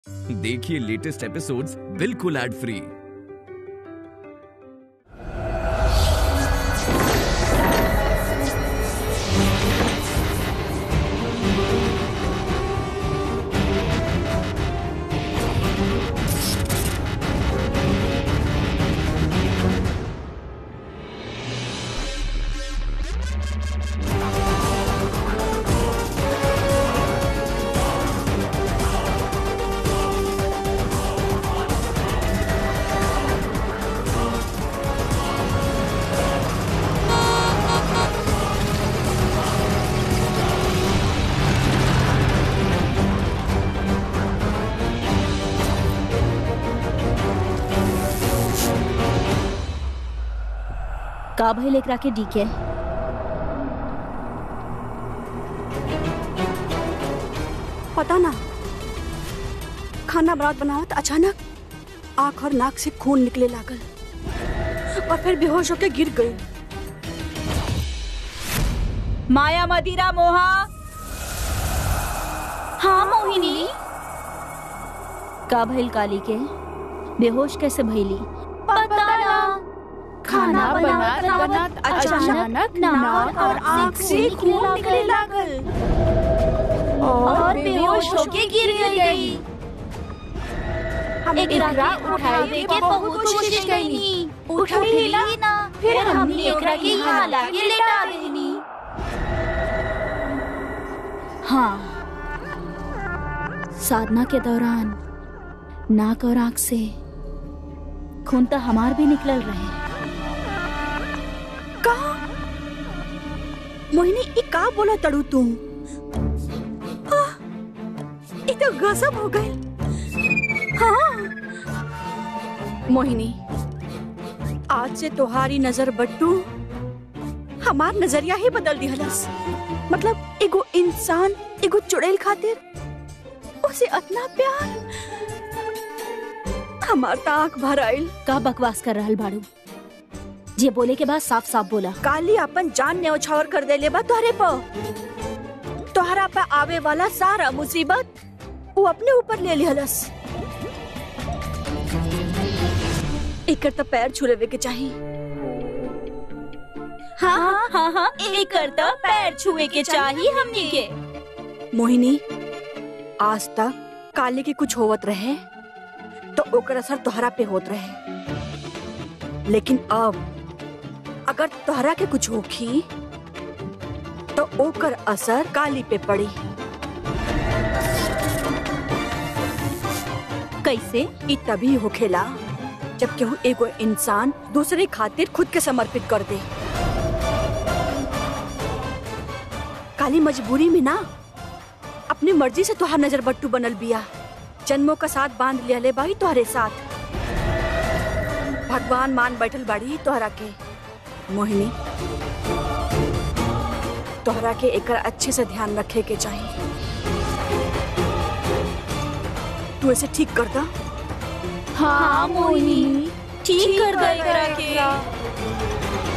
देखिए latest episodes बिल्कुल ad free का भइल एकरा के डीके पता ना खाना बनावत बनावत अचानक आंख और नाक से खून निकले लागल और फिर बेहोश होके गिर गई माया मदिरा मोहा हाँ मोहिनी का भइल काली के बेहोश कैसे भइली पता ना खाना बनात बनात अचानक नाक और आँख से खून निकले लागल और बेहोश होके गिर गई हम एकरा उठावे के बहुत कोशिश कईनी उठली ना फिर हमनी एकरा के यहाँ लाके लेटा देनी हाँ साधना के दौरान नाक और आंख से खून तो हमार भी निकल रहे का मोहिनी ई का बोला तड़ू तू आह, ई तो गजब हो गई हाँ मोहिनी आज से तुम्हारी नजर बट्टू हमार नजरिया ही बदल दिहलस मतलब एगो इंसान एगो चुड़ैल खातिर उसे इतना प्यार हमार तो आंख भर आइल का बकवास कर रहल बाड़ू जे बोले के बाद साफ साफ बोला काली अपन जान न्यौछावर कर देले बा तोहरे पर तोहरा पे आवे वाला सारा मुसीबत वो अपने ऊपर ले लिहलस एकर तो पैर छू लेवे के चाही हाँ हाँ हाँ एक करता पैर छुए के चाहिए हमनी के मोहिनी आज तक काली के कुछ होवत रहे तो ओकर असर तोहरा पे होत रहे लेकिन अब अगर तोहरा के कुछ होखी तो ओकर असर काली पे पड़ी कैसे ई तभी होखेला जब केहू एगो इंसान दूसरे खातिर खुद के समर्पित कर दे काली मजबूरी में ना अपनी मर्जी से तुहार नजर बट्टू बनल बिया जन्मों का साथ बांध लिया ले बाई तोहरे साथ भगवान मान बैठल बाड़ी तोहरा के मोहिनी तोहरा के एकर अच्छे से ध्यान रखे के चाहिए तू ऐसे ठीक कर दा हाँ मोहिनी ठीक कर दे एकरा के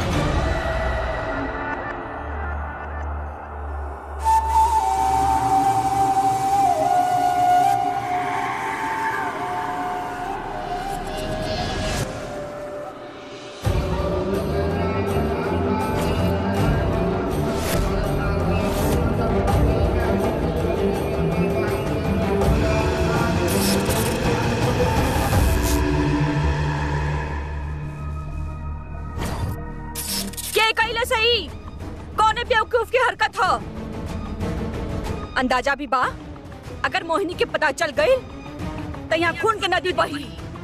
के कैले सही कौने बेवकूफ की हरकत हो अंदाजा भी बा अगर मोहिनी के पता चल गई तो यहाँ खून के नदी बही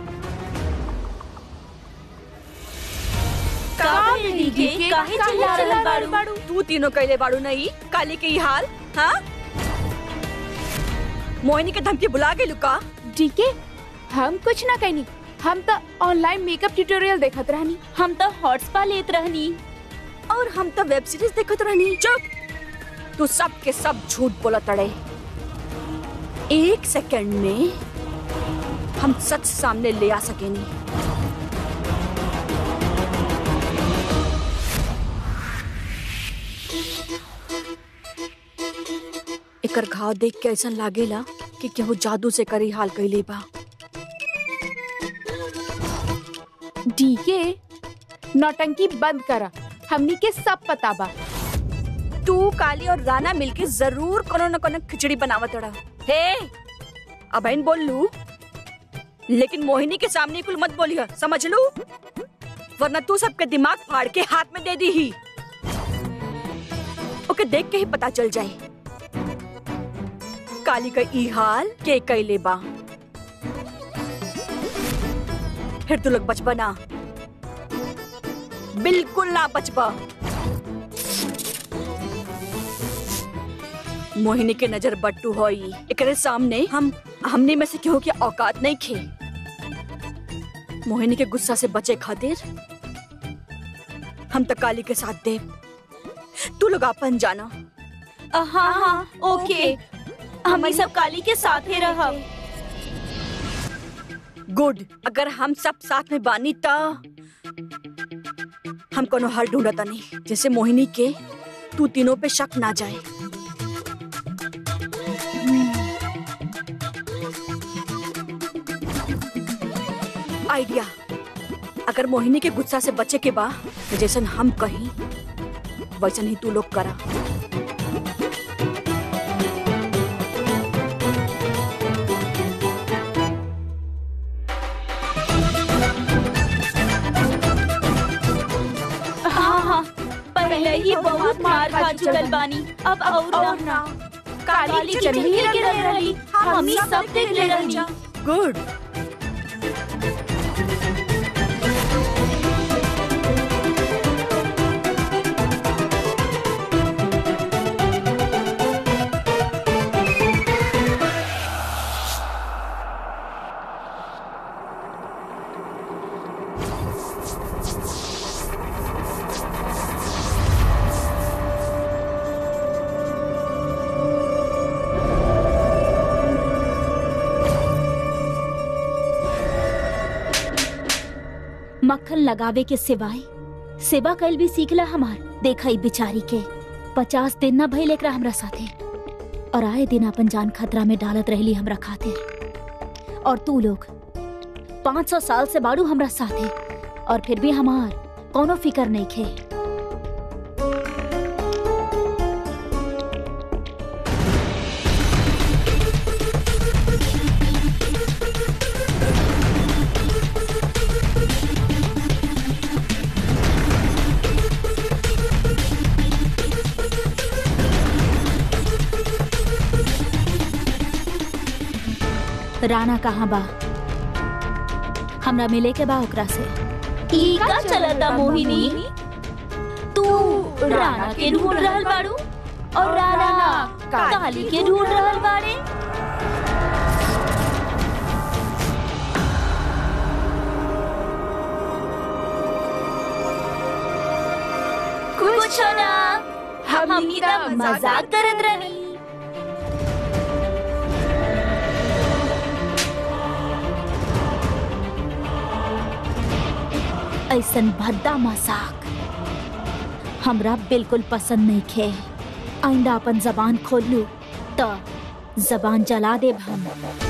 काली के काहे चिल्ला रहल बाड़ू तू तीनों कैले बाड़ू नहीं काली के ही हाल हाँ मोहिनी के धमकी बुला गई लुका ठीक है हम कुछ ना कहनी हम तो ऑनलाइन मेकअप ट्यूटोरियल देखत रहनी हम तो हॉटस्पा लेत रहनी और हम तो वेब सीरीज देखत रहनी चुप तू सब के सब झूठ बोला तड़े एक सेकंड में हम सच सामने ले आ सकेनी एकर घाव देख के ऐसा लागेला कि केहू जादू से करी हाल कैले बा डीके नौटंकी बंद करा हमनी के सब पता बा तू काली और राना मिलके जरूर कोनो न कोनो खिचड़ी बनावत रहा हे अब बहन बोल लू लेकिन मोहिनी के सामने कुल मत बोलिए समझ लू वरना तू सबके दिमाग फाड़ के हाथ में दे दी ही ओके देख के ही पता चल जाए काली का ई हाल के कैले बा फिर तू लोग बचपा ना बिल्कुल ना बचपा मोहिनी के नजर बट्टू होई एकरे सामने हम हमने में से केहू के औकात नहीं खे मोहिनी के गुस्सा से बचे खातिर हम तो काली के साथ दे तू लोग अपन जाना हाँ हाँ ओके हम ई सब काली के साथ ही रहब गुड अगर हम सब साथ में बानी ता हम कोनो हल ढूंढता नहीं जैसे मोहिनी के तू तीनों पे शक ना जाए आइडिया अगर मोहिनी के गुस्सा से बचे के बा तो जैसन हम कहीं वैसन ही तू लोग करा हाँ हाँ पहले ही बहुत मार खा चुकल बानी अब और ना काली चटनी के रह रही हम ही सब देख ले रही गुड मक्खन लगावे के सिवाय सेवा कैल भी सीखला हमार देखा ई बिचारी के पचास दिन न भइल एकरा हमरा साथे और आए दिन अपन जान खतरा में डालत रहली हमरा खातिर और तू लोग पाँच सौ साल से बाड़ू हमरा साथे और फिर भी हमार कोनो फिकर नहीं खे राणा कहाँ बा हमरा मिले के बा ओकरा से ई का चलता मोहिनी तू राणा के ढूंढ रहल बाड़ू और राणा काली के ढूंढ रहल बाड़े कुछ ना हम ही तो मजाक करत रही ऐसन भद्दा मजाक हमरा बिल्कुल पसंद नहीं खे आइंदा अपन जबान खोल लू तो जबान जला देब हम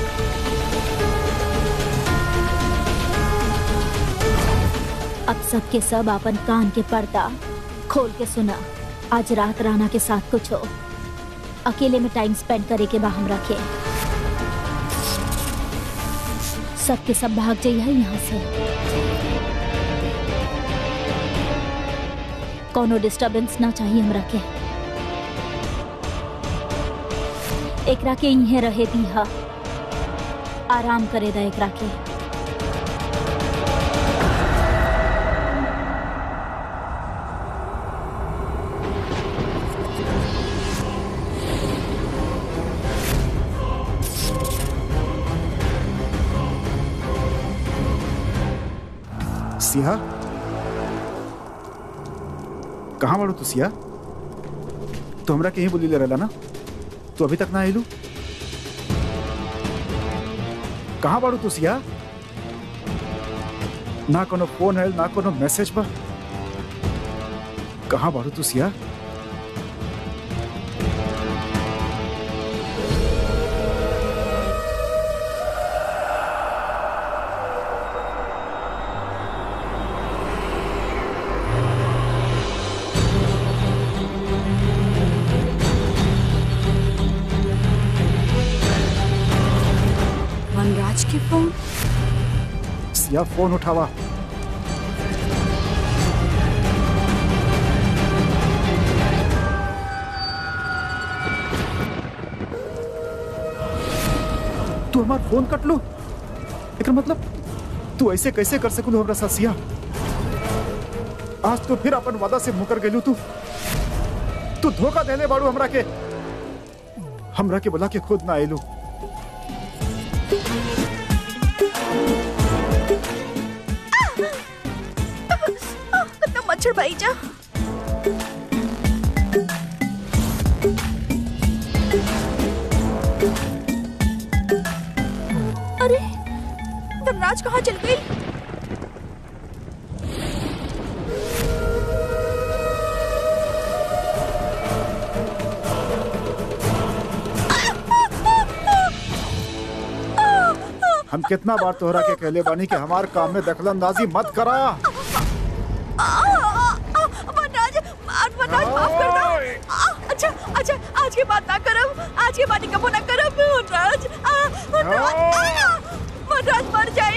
अब सबके सब अपन कान के पर्दा खोल के सुना आज रात राना के साथ कुछ हो अकेले में टाइम स्पेंड करे के बा हमरा के सबके सब भाग जाइए यहाँ से कोनो डिस्टरबेंस ना चाहिए हमरा के एकरा के इहे रहे दीहा आराम करे दा एकरा के सिया कहाँ बाड़ू तू सिया तो हमरा कहीं बोली ले रहला ना तू अभी तक ना आइलू कहाँ बाड़ू तू सिया ना कोनो फोन है ना कोनो मैसेज बा कहाँ बाड़ू तू सिया के फोन सिया फोन उठावा तू हमार फोन कट लो एकर मतलब तू ऐसे कैसे कर सकू हमरा साथ सिया आज तो फिर अपन वादा से मुकर गेलू तू तू धोखा देले बाड़ू हमरा के हमरा के बुला के खुद ना आइलू कितना मच्छर भाई जा अरे वनराज कहाँ चल गई हम कितना बार तोहरा के कहले बानी कि हमार काम में दखलंदाजी मत करा वनराज वनराज माफ कर दो आ, अच्छा अच्छा आज के बाद ना करब आज के बाद कबो ना करब वनराज आ, वनराज आ, वनराज मर जाए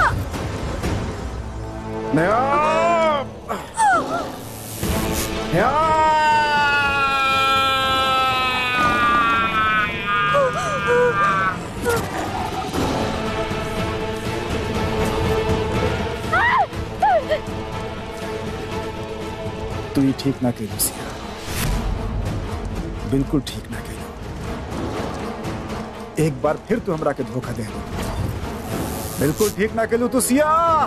नया तू ही ठीक ना कही सिया बिल्कुल ठीक ना कही एक बार फिर तू हमरा के धोखा दे बिल्कुल ठीक ना कलू तू सिया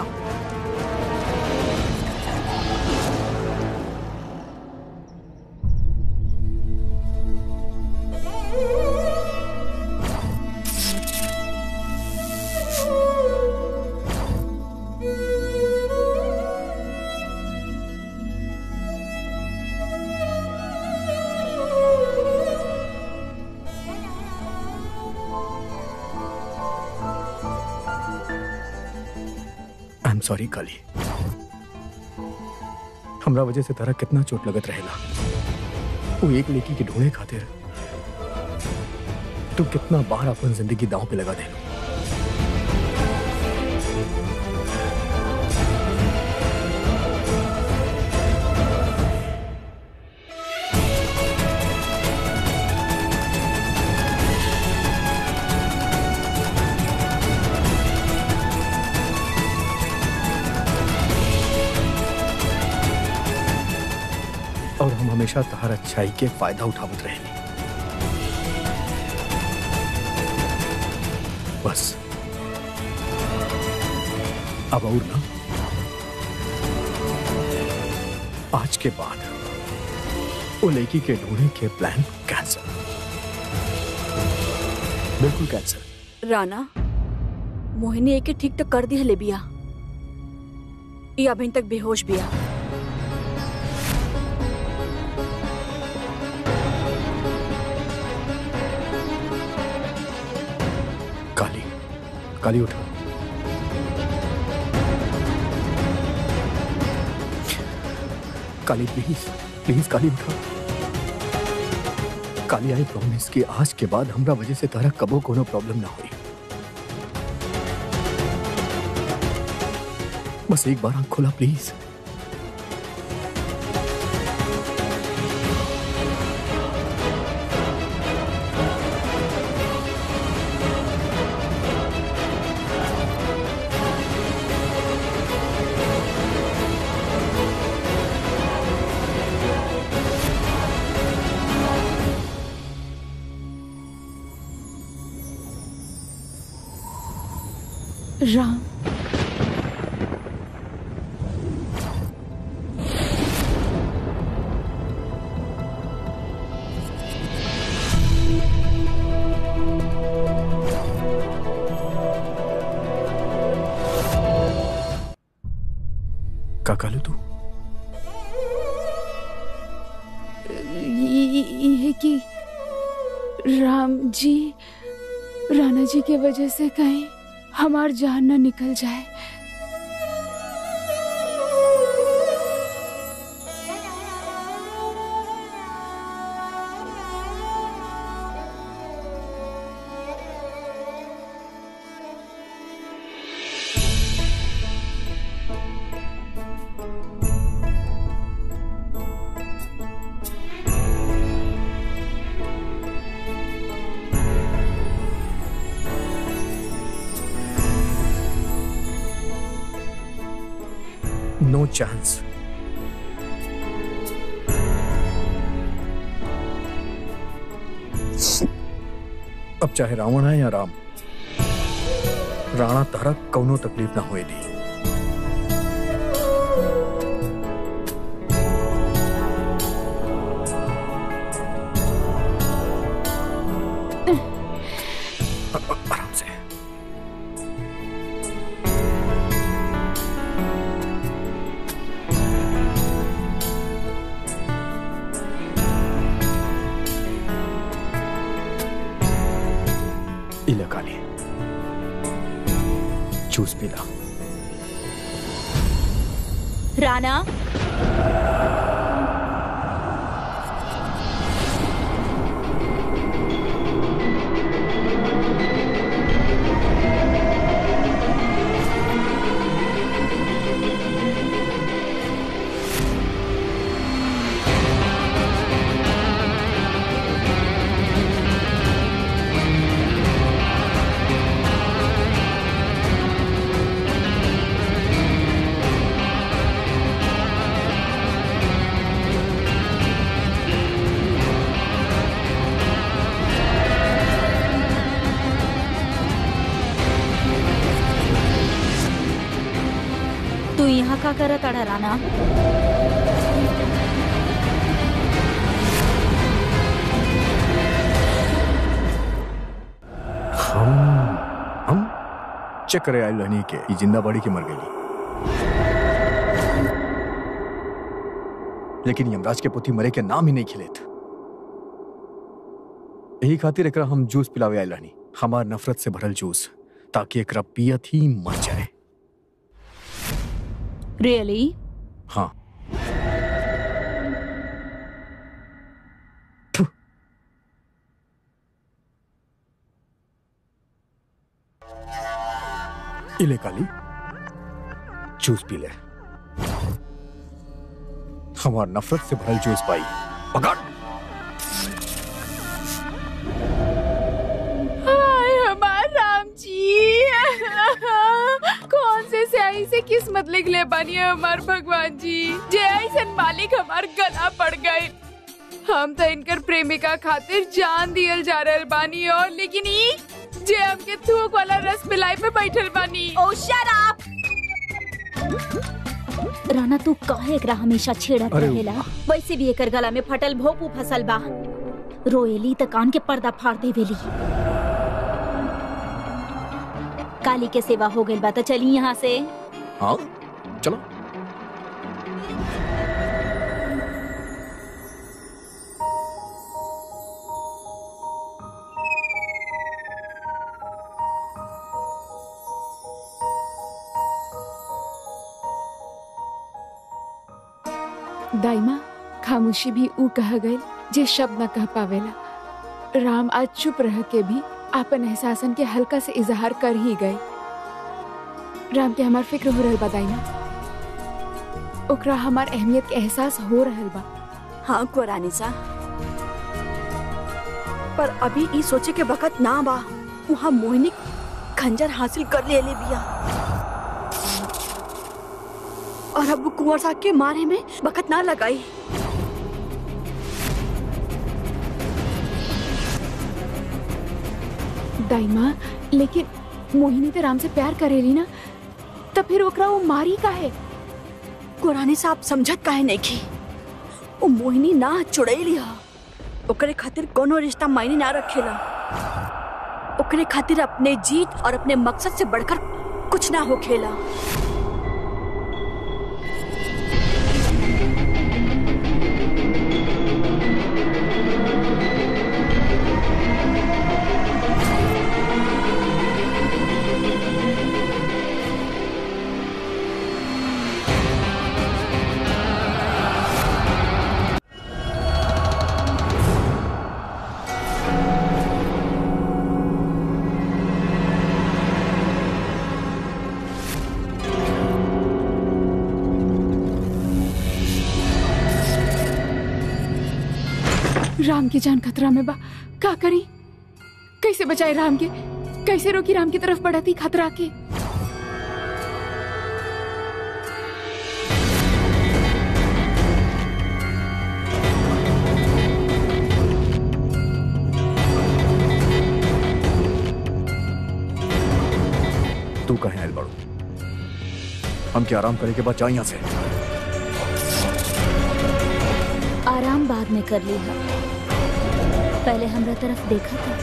आई एम सॉरी काली हमरा वजह से तारा कितना चोट लगत रहेला वो एक लेकी के ढूंढे खातिर तू कितना बार अपन जिंदगी दांव पे लगा दे और हम हमेशा तहार अच्छाई के फायदा उठावत रहेली बस अब और ना आज के बाद वो लड़की के ढूंढने के प्लान कैंसिल बिल्कुल कैंसिल राना मोहिनी एके ठीक तो कर दी हले बिया ये अभी तक बेहोश बिया काली काली उठा काली प्लीज प्लीज काली उठा काली आई प्रॉमिस कि आज के बाद हमरा वजह से तारा कबो कोनो प्रॉब्लम ना हुई बस एक बार आंख खोला प्लीज राम का कालू तू ये कि राम जी राणा जी के वजह से कहीं हमार जान न निकल जाए नो चांस अब चाहे रावण है या राम राणा तारा कौनो तकलीफ ना होए दी अ- अ- आराम से इला काली जूस पीला राणा तू यहाँ का करत अडा राणा हम हम चेक करे आयल रहनी के ई जिंदा बड़ी के मर गई लेकिन यमराज के पुती मरे के नाम ही नहीं खिलेत यही खातिर एकरा हम जूस पिलावे आयल रहनी हमार नफरत से भरल जूस ताकि एकरा पियत ही मर जाए रियली हाँ इले काली जूस पी ले हमार नफरत से भरल जूस पाई पकड़ हाय हमार राम जी कौन से स्याही से किस्मत लिख ले बानी हमार भगवान जी जे ऐसन मालिक हमार गला पड़ गए हम तो इनकर प्रेमिका खातिर जान दियल जा रहल बानी और लेकिन ई जे हमके थूक वाला रस मिलाई पे बैठल बानी ओ शट अप राणा तू काहे एकरा हमेशा छेड़त अरे रहेला वैसे भी एकर गला में फटल भोपू फसल बा रोएली त कान के पर्दा फाड़ देवेली काली के सेवा हो गइल बा त चली यहाँ से हाँ चलो दाइमा खामोशी भी ऊ कह गई जे शब्द न कह पावेला राम आज चुप रह के भी आपन एहसासन के हल्का से इजहार कर ही गए राम के हमार फिक्र हो रहल बा दाइमा ओकरा हमार अहमियत के एहसास हो रहल बा हाँ कुरानी सा पर अभी ई सोचे के वक्त ना बा वहाँ मोहिनी खंजर हासिल कर ले ले बिया और अब वो कुंवर साहब के मारे में वक्त ना लगाई दाइमा लेकिन मोहिनी तो राम से प्यार करेली ना तो फिर ओकरा वो मारी का है कुरानी साहब समझत काहे नहीं की वो मोहिनी ना चुड़ैली हा ओकरे खातिर कोनो रिश्ता मायने ना रखेला ओकरे खातिर अपने जीत और अपने मकसद से बढ़कर कुछ ना हो खेला राम की जान खतरा में बा का करी कैसे बचाए राम के कैसे रोकी राम की तरफ बढ़ती खतरा के तू कहे आयल बाड़ू हम क्या आराम करे के बाद जा यहाँ से आराम बाद में कर ली है पहले हमरा तरफ देखा था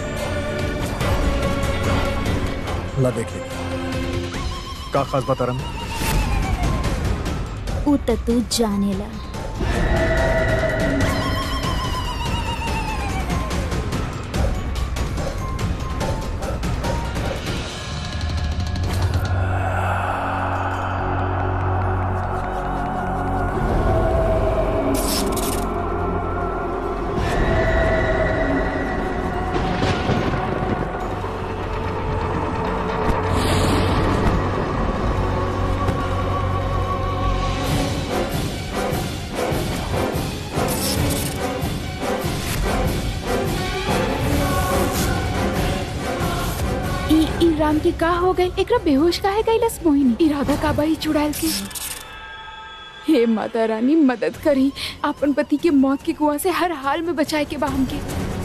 ला देख ले का खास बता रहा उ त तू जानेला ई ई राम के का हो गई एकरा बेहोश काहे गईलस मोहिनी इरादा का बाई चुड़ैल के हे माता रानी मदद करी अपन पति के मौत के कुआं से हर हाल में बचाए के बा हमके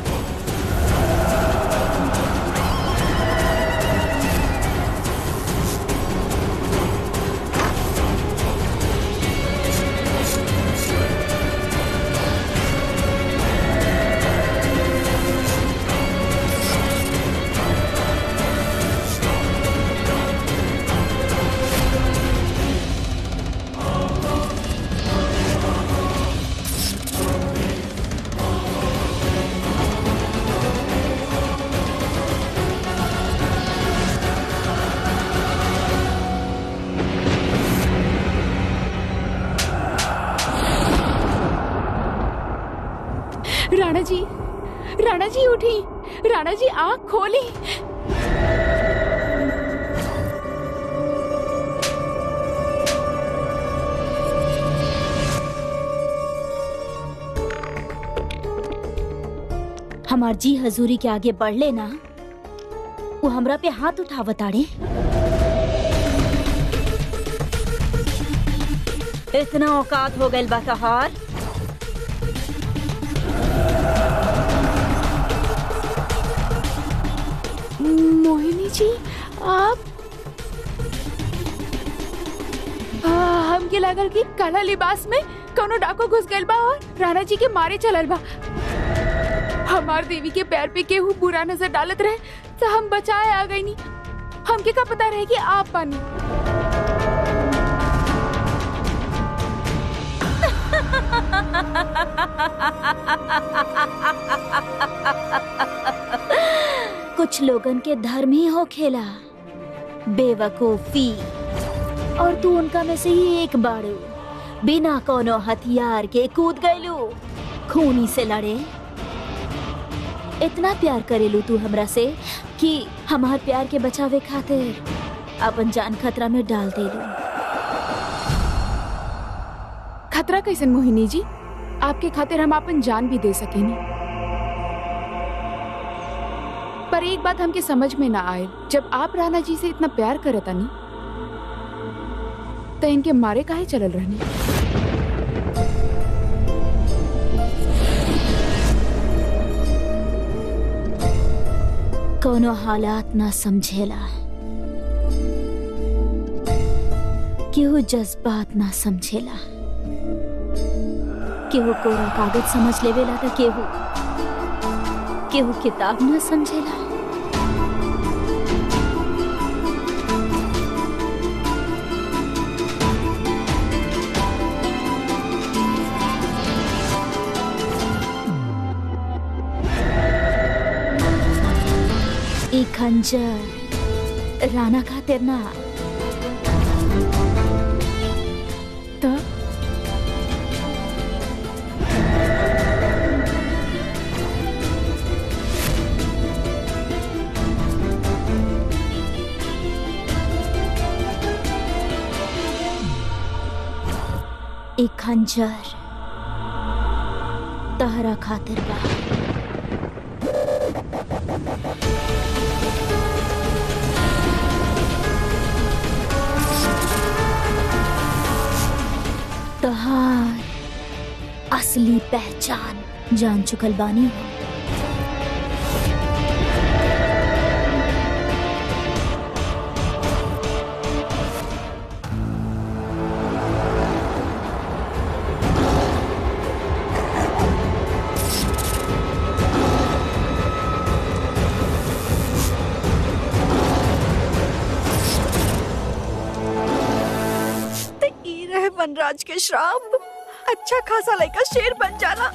राणा जी राणा जी उठी राणा जी आंख खोली हमार जी हजूरी के आगे बढ़ लेना वो हमरा पे हाथ उठावताड़े इतना औकात हो गइल बा तहार मोहिनी जी आप आ, हमके लागल कि काला लिबास में कोनो डाको घुस गइल बा और राणा जी के मारे चलल बा हमार देवी के पैर पे केहू बुरा नजर डालत रहे तो हम बचाए आ गई नी हमके का पता रहे कि आप पानी कुछ लोगन के धर्म ही हो खेला बेवकूफी और तू उनका में से ही एक बाड़ू बिना कोनो हथियार के कूद गईलू खूनी से लड़े इतना प्यार करेलू तू हमरा से कि हमार प्यार के बचावे खातिर अपन जान खतरा में डाल देलू खतरा कैसन मोहिनी जी आपके खातिर हम अपन जान भी दे सकेनी पर एक बात हमके समझ में ना आए जब आप राणा जी से इतना प्यार करता नी तो इनके मारे काहे चलल रहनी कोनो हालात ना समझेला केहू जज्बात ना समझेला केहू कोरा कागज समझ लेवेला त केहू केहू किताब ना समझेला ई खंजर राणा खातिर ना तो ई खंजर तहरा खातिर बा तहार असली पहचान जान चुकल बानी हो वनराज के श्राप अच्छा खासा लड़का शेर बन जाला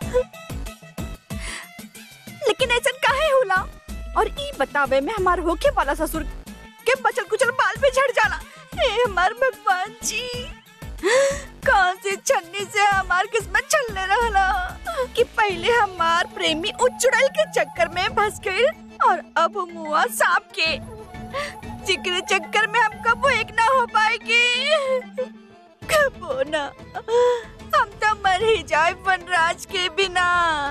लेकिन ऐसा काहे होला और ई बतावे में हमार होके वाला ससुर के बचल कुचल बाल पे झड़ जाला हे हमार भगवान जी कौन सी छन्नी से हमार किस्मत चलने रहला कि पहले हमार प्रेमी उचड़ल के चक्कर में फंस गए और अब मुआ सांप के जिक्र चक्कर में हम कब एक ना हो पाएंगे कबो ना हम तो मर ही जाए वनराज के बिना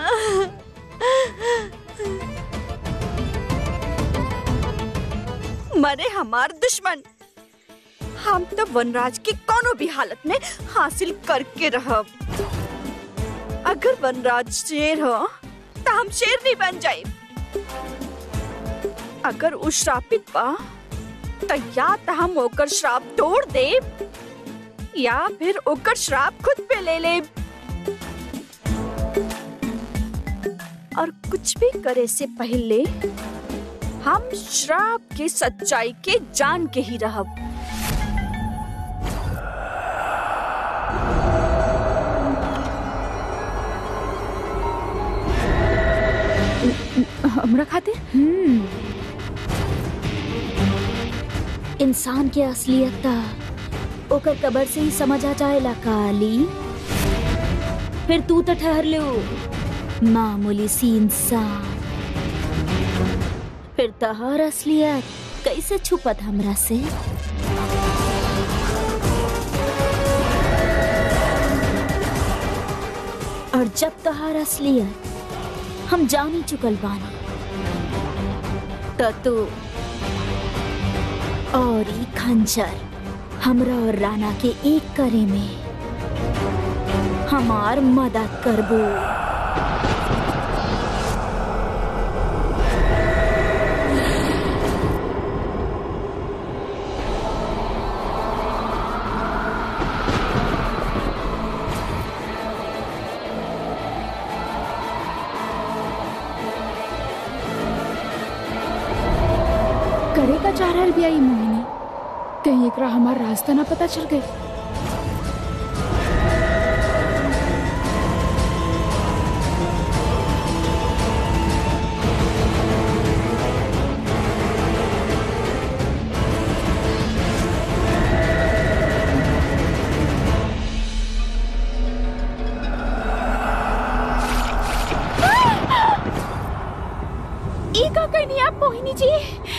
मरे हमार दुश्मन हम तो वनराज की कोनो भी हालत में हासिल करके रहब अगर वनराज शेर हो तो हम शेर नहीं बन जाए अगर उ श्रापित बा तो या तो हम ओकर श्राप तोड़ दे या फिर ओकर श्राप खुद पे ले ले और कुछ भी करे से पहले हम श्राप के सच्चाई के जान के ही रहब हमरा खातिर हम्म इंसान के असलियत ता ओकर कबर से ही समझ आ जाएला काली फिर तू तो ठहर लो मामूली सी इंसान फिर तहार असलियत कैसे छुपत हमरा से और जब तहार असलियत हम जान ही चुकल बानी त तू और ई खंजर हमरा और राना के एक करे में हमार मदद करबो करे का चाह रहल बिया ई मोहिनी कहीं एकरा हमार रास्ता ना पता चल गई ई का कहनी आप मोहिनी जी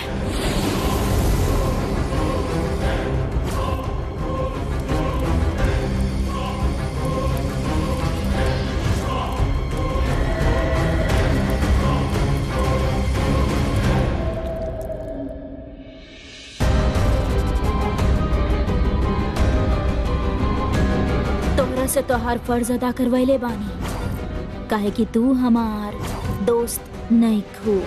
तोहरा से तोहार फर्ज अदा करवैले बानी काहे कि तू हमार दोस्त नहीं खू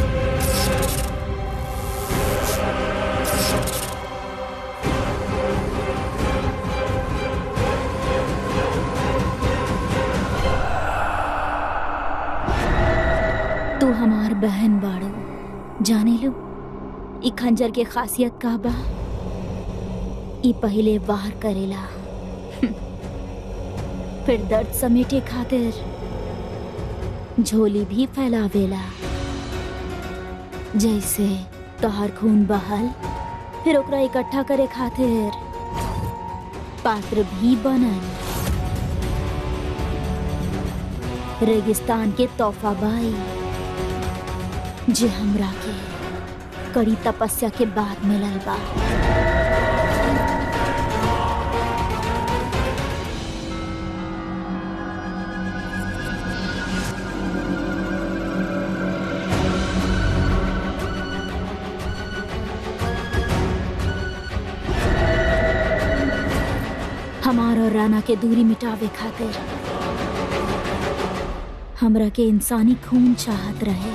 तू हमार बहन बाड़ू जाने लो ई खंजर के खासियत का बा ई पहले वार करेला फिर दर्द समेटे खातिर झोली भी फैलावेला जैसे तोहर खून बहल फिर ओकरा इकट्ठा करे खातिर पात्र भी बनल रेगिस्तान के तोहफा बाई जे हमरा के कड़ी तपस्या के बाद मिलल बा हमार और राना के दूरी मिटावे खातिर हमरा के इंसानी खून चाहत रहे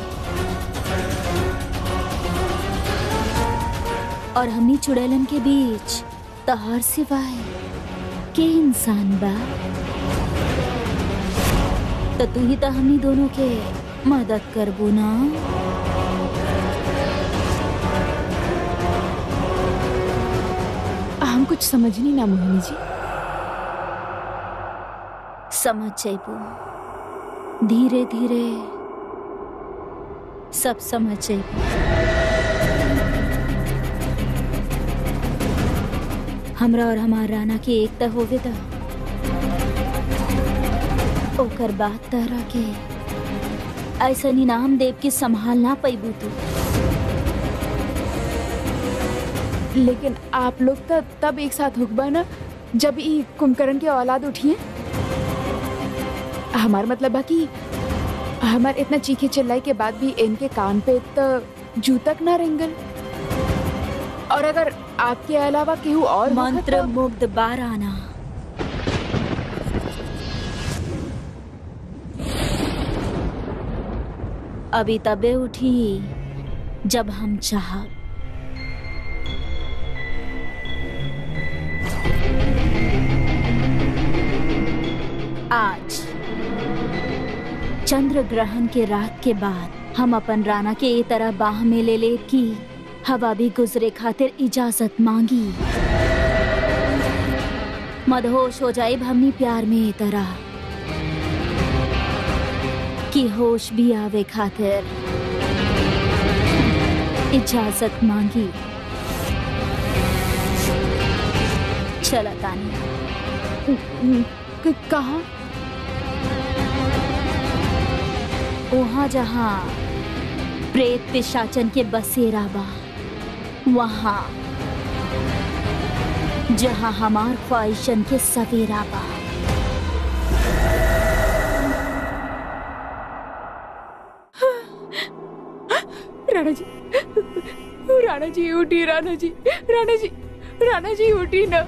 और हमनी चुड़ैलन के बीच तहार सिवाय के इंसान बा तो तू ही तो हमनी दोनों के मदद करबो ना हम कुछ समझ नहीं ना मोहिनी जी समझ जेबू धीरे धीरे सब समझ जेबू हमरा और हमार राना के एक त होवे दा ओकर बाद तरह के ऐसा इनाम देव के संभाल ना पैबू तू लेकिन आप लोग तो तब एक साथ हुकबा ना जब ई कुंभकर्ण के औलाद उठिए हमार मतलब बा कि हमार इतना चीखे चिल्लाई के बाद भी इनके कान पे तो जू तक ना रेंगल और अगर आपके अलावा केहू और होखत मंत्र तो- मुग्ध बाराना अभी तबे उठी जब हम चाह आज चंद्र ग्रहण के रात के बाद हम अपन राना के ए तरह बाह में ले ले की हवा भी गुजरे खातिर इजाजत मांगी मदहोश हो जाए हमनी प्यार में ए तरह कि होश भी आवे खातिर इजाजत मांगी चला तानी क- कहाँ वहाँ जहाँ प्रेत पिशाचन के बसेरा बा वहाँ जहाँ हमार ख्वाहिशन के सवेरा बा राणा जी राणा जी उठी राणा जी राणा जी राणा जी उठी ना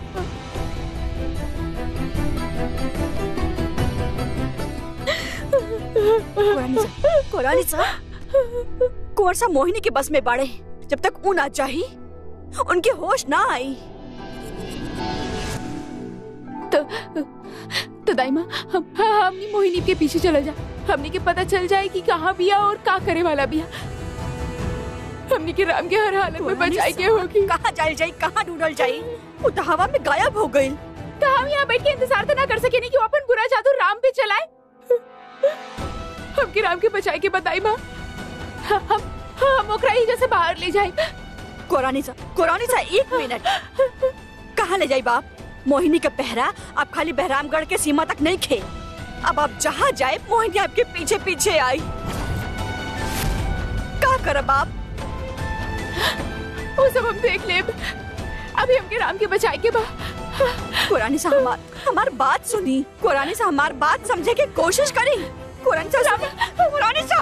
कोरानी सा कोरानी सा कुंवर सा मोहिनी के बस में बाड़े जब तक ऊ ना चाही उनके होश ना आई तो तो दाइमा हम हमनी मोहिनी के पीछे चला जा हमनी के पता चल जाए कि कहाँ बिया और का करे वाला बिया हमनी के राम के हर हालत में कोरानी बचाई के सा, होगी कहाँ जाइल जाई कहाँ ढूंढल जाई वो तो हवा में गायब हो गई तो हम यहाँ बैठ के इंतजार तो ना कर सके नहीं कि वो अपन बुरा जादू राम पे चलाए हमके राम के बचाए के बताई माँ हम हम ओकरा ही जैसे बाहर ले जाए कोरानी सा कोरानी सा एक मिनट कहाँ ले जाई बाप मोहिनी का पहरा अब खाली बहरामगढ़ के सीमा तक नहीं खे अब आप जहाँ जाए मोहिनी आपके पीछे पीछे आई का करब आप वो सब हम देख ले अभी हमके राम के बचाए के बा कुरानी सा हमार हमार बात सुनी कुरानी सा हमार बात समझे की कोशिश करी कुरानी सा सुनी कुरानी सा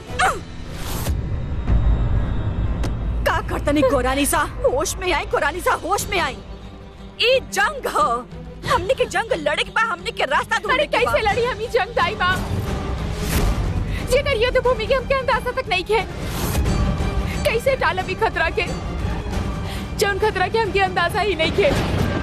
का करतनी कुरानी सा होश में आई कुरानी सा होश में आई ई जंग ह हमने के जंग लड़े के बाद हमने के रास्ता अरे ढूंढने के कैसे बा। लड़ी हम ई जंग दाई माँ जेकर युद्ध भूमि के हमके अंदाजा तक नहीं खे कैसे टालब ई खतरा के जौन खतरा के हमके अंदाजा ही नहीं खे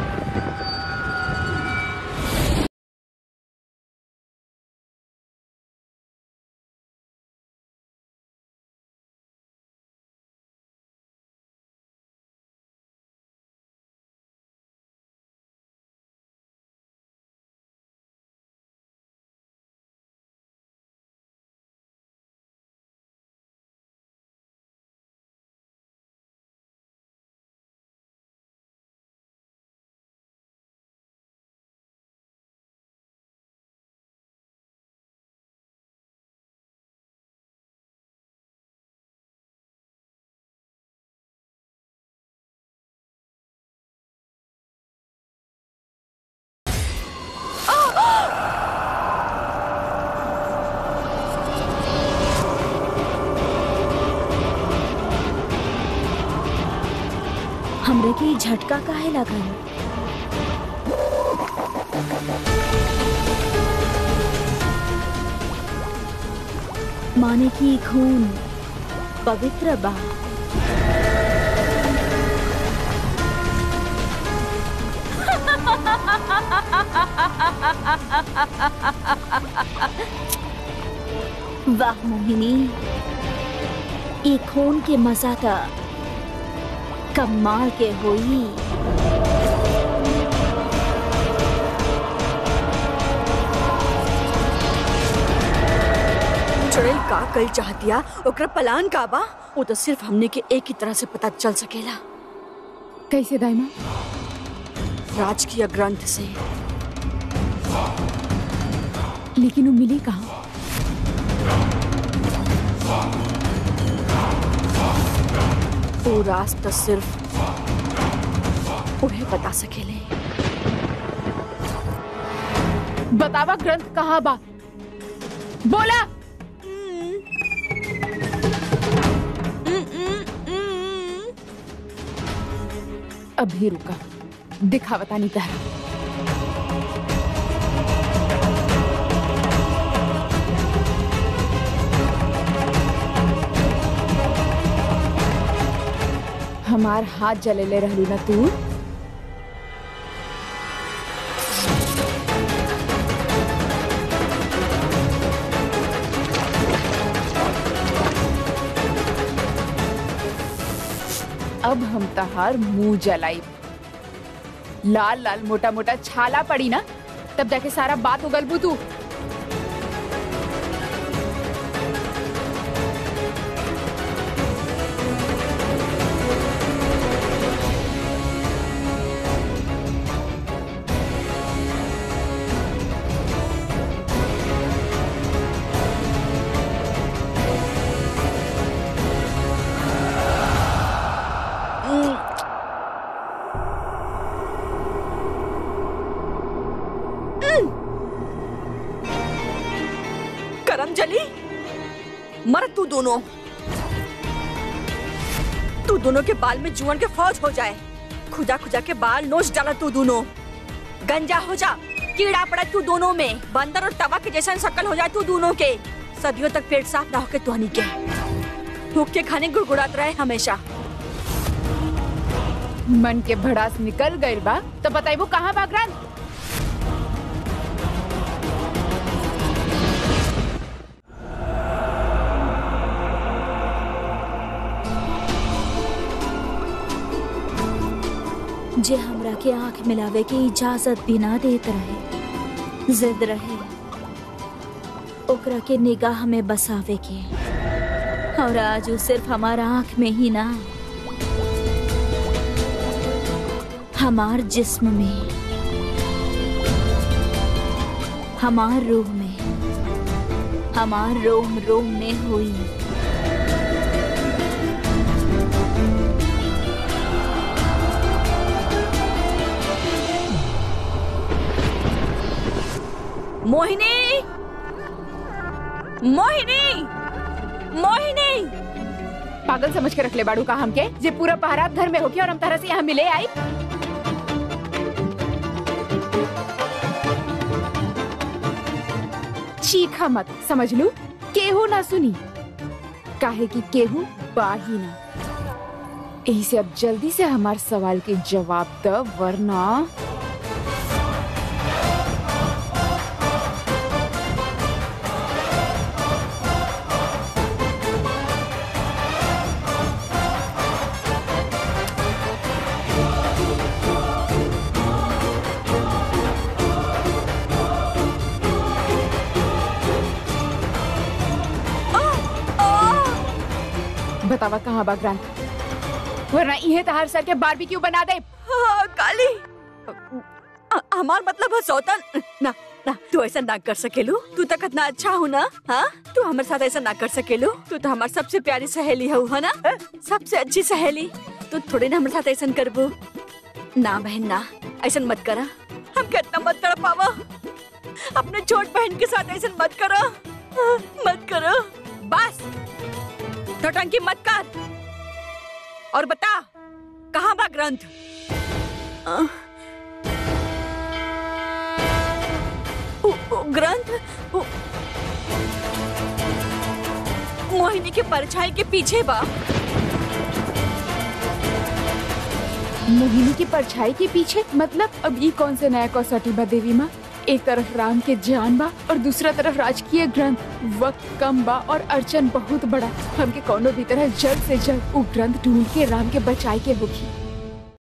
हमरे के ई झटका काहे लगल माने की ई खून पवित्र बा वाह मोहिनी ई खून के मजा त कमाल के होई चुड़ैल का कल चाहतिया ओकरा पलान का बा वो तो सिर्फ हमने के एक ही तरह से पता चल सकेला कैसे दाइमा राजकीय ग्रंथ से लेकिन वो मिली कहाँ वो राज तो सिर्फ उन्हें बता सकेले बतावा ग्रंथ कहाँ बा बोला अभी रुका दिखावता नहीं तहरा हमार हाथ जलेले रहलू ना तू अब हम तहार मुंह जलाई लाल लाल मोटा मोटा छाला पड़ी ना तब जाके सारा बात उगलबू तू करम जली मर तू दोनों तू दोनों के बाल में जुअन के फौज हो जाए खुदा खुदा के बाल नोच डाला तू दोनों गंजा हो जा कीड़ा पड़ा तू दोनों में बंदर और तवा के जैसा शक्ल हो जाए तू दोनों के सदियों तक पेट साफ ना होके तुहनी के भूख के खाने गुड़गुड़ात रहे हमेशा मन के भड़ास निकल गइल बा तो बताइबू कहाँ बा ग्रंथ जे हमरा के आंख मिलावे के इजाजत भी ना देत रहे जिद रहे ओकरा के निगाह में बसावे के और आज वो सिर्फ हमारा आंख में ही ना हमार जिस्म में हमार रूह में हमार रोम रोम में हुई मोहिनी मोहिनी मोहिनी पागल समझ के रख ले बाड़ू का हमके जे पूरा पहरात घर में होके और हम तरह से यहाँ मिले आई चीखा मत समझ लू केहू ना सुनी काहे कि केहू बाही ना यही से अब जल्दी से हमार सवाल के जवाब द वरना बतावा कहाँ बा ग्रांत वरना इहे तहार सर के बारबेक्यू बना दे हाँ, काली अ- हमार मतलब है सौतन ना ना तू ऐसा ना कर सकेलू तू तक इतना अच्छा हो ना हाँ तू हमारे साथ ऐसा ना कर सकेलू तू तो हमारी सबसे प्यारी सहेली है है ना सबसे अच्छी सहेली तू थोड़ी ना हमारे साथ ऐसा करबू ना बहन ना ऐसा मत करा हम कितना मत कर पावा अपने छोट बहन के साथ ऐसा मत करो हाँ, मत करो बस टोटंकी मत कर और बता कहाँ बा ग्रंथ अ, उ- उ- ग्रंथ उ- मोहिनी के परछाई के पीछे बा मोहिनी की परछाई के पीछे मतलब अब ये कौन से नया कसौटी बा देवी माँ एक तरफ राम के जान बा और दूसरा तरफ राजकीय ग्रंथ वक्त कम बा और अर्चन बहुत बड़ा हमके कोनो भी तरह जल्द से जल्द वो ग्रंथ ढूंढ के राम के बचाए के होगी